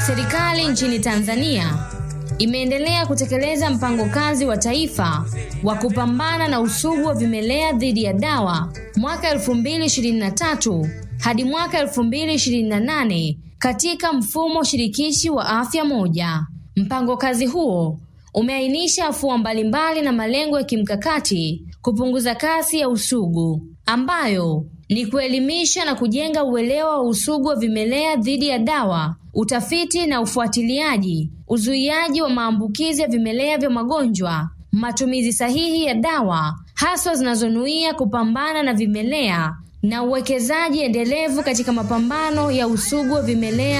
Serikali nchini Tanzania imeendelea kutekeleza mpango kazi wa taifa wa kupambana na usugu wa vimelea dhidi ya dawa mwaka 2023 hadi mwaka 2028 katika mfumo shirikishi wa afya moja. Mpango kazi huo umeainisha afua mbalimbali na malengo ya kimkakati kupunguza kasi ya usugu ambayo ni kuelimisha na kujenga uelewa wa usugu wa vimelea dhidi ya dawa, utafiti na ufuatiliaji, uzuiaji wa maambukizi ya vimelea vya magonjwa, matumizi sahihi ya dawa haswa zinazonuia kupambana na vimelea na uwekezaji endelevu katika mapambano ya usugu wa vimelea